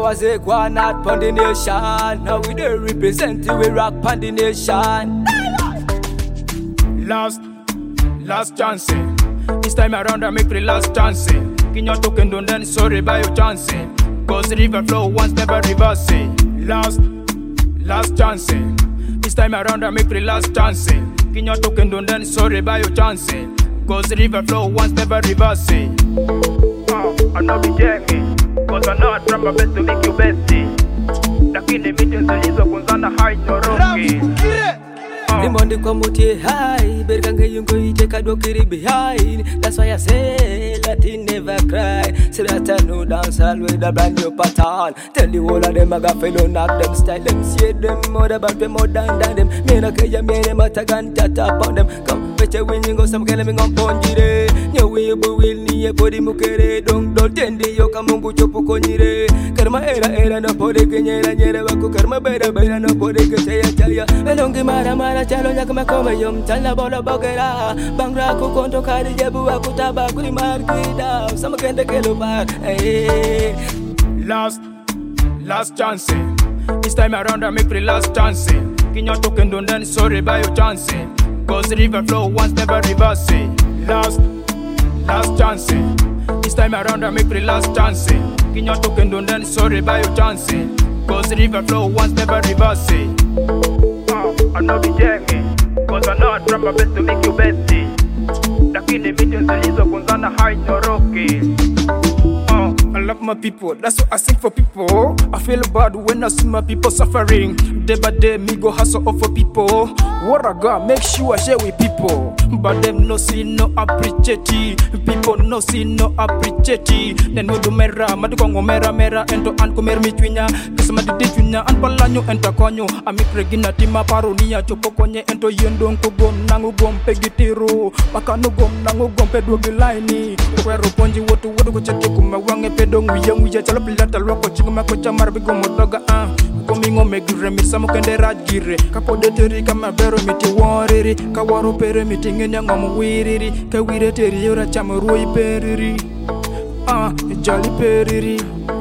was a granite pon the nation. Now we dey represent it, we rock pon the nation. Last, last chance. This time around I make the last chance. Kinya token don't then sorry by your chance. Cause river flow once never reverse. Last, last chance. This time around I make the last chance. Kinya token don't then sorry by your chance. Cause river flow once never reverse. Uh, I know be Jamie. Cause I know I try my best to make you bestie. Lakini meetings zilizokunzana haitoroki. Limonde kwa mutie high, berkange yungo ite kadokiri behind. That's why I say Latin never cry. Say that I know dance all with a brand new pattern. Tell the whole of them I got fellow knock them style them see them more about them more than than them. Me na kaya me na matagan tap on them. Come peche winning go some kele me ngon ponjire. Nye we bu will ni e podi mukere dong do tendi yo kamungu chopo konyire. Karma era era no pode kenyera nyere wako karma bera bera no pode keteya chaya. Elongi mara mara chalo nyak makome yom chala bolo bogera. Bangra ku konto kari jebu aku taba kuli markida. Sama kende kelo bar. Hey. Last, last chance. This time around I make the last chance. Kinya token don't then sorry by your chance. Cause river flow once never reverse. Last, last chance. This time around I make the last chance. Kinya token don't then sorry by your chance. Cause river flow once never reverse. Uh, I know be Jamie. Cause I know I try my best to make you bestie. Lakini meetings zilizokunzana haitoroki. Uh, I love my people, that's what I sing for people. I feel bad when I see my people suffering. Day by day, me go hustle up for people. What I got, make sure I share with people. But them no see, no appreciate it. People no see, no appreciate it. Then we do mera, madu kongo mera mera, ento an kumer mi twinya. Kisa madi di twinya, an palanyo enta konyo. Ami pregina tima paronia, chopo konye ento yendong kugom nangu gom pegitiru. Makanu gom nangu gom pedwogi laini. Kwero ponji wotu wotu kucheke kuma wange pedo nguya nguya chalo pilata lwako chingo mako chamar bigo modoga ah komingo megire misamo kende rajgire kapode teri kama bero miti woriri kawaro pere miti ngenya ngom wiriri kawire teri yora chamo ruoi periri ah jali periri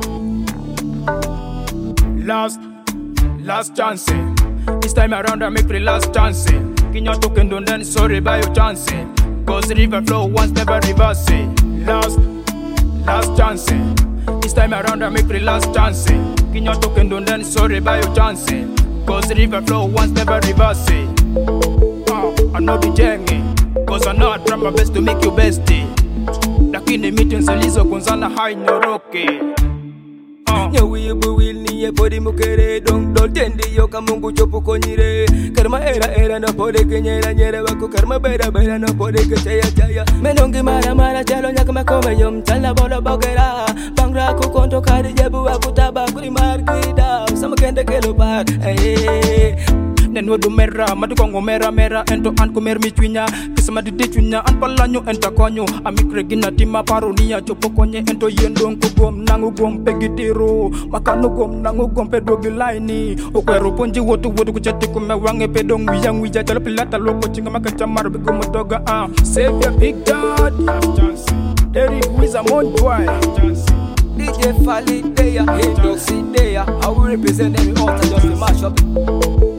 last last chance this time around I make the last chance Kinya token don't then sorry by your chance Cause river flow once never reverse Last last chance. This time around I make the last chance. Kinya token don't then sorry by your chance. Cause river flow once never reverse. Uh, I know be Jamie. Cause I know I try my best to make you bestie. Lakini meetings zilizokunzana hainoroki. Uh, Nyawi bu will ni e podi mukere dong do tendi yo kamungu chopo konyire. Karma era era no pode kenyera nyere wako karma bera bera no pode keteya chaya. Menongi mara mara chalo nyak makome yom chala bolo bogera. Bangra ku konto kari jebu aku taba kuli markida. Sama kende kelo bar. Hey. nen wodu mera madu kongo mera mera ento an kumer mi twinya kisa madi di twinya an palanyo enta konyo amikre gina tima paronia chopo konye ento yendong kugom nangu gom pegitiru makanu gom nangu gom pedogi laini okwero ponji wotu wotu kuchati kume wange pedo ngwiya ngwiya chalo pilata loko chinga makacha maro bigo motoga ah save your big god Derek Wiza Mon Boy DJ Fali there, Indoxy there. I will represent every altar just to mash up.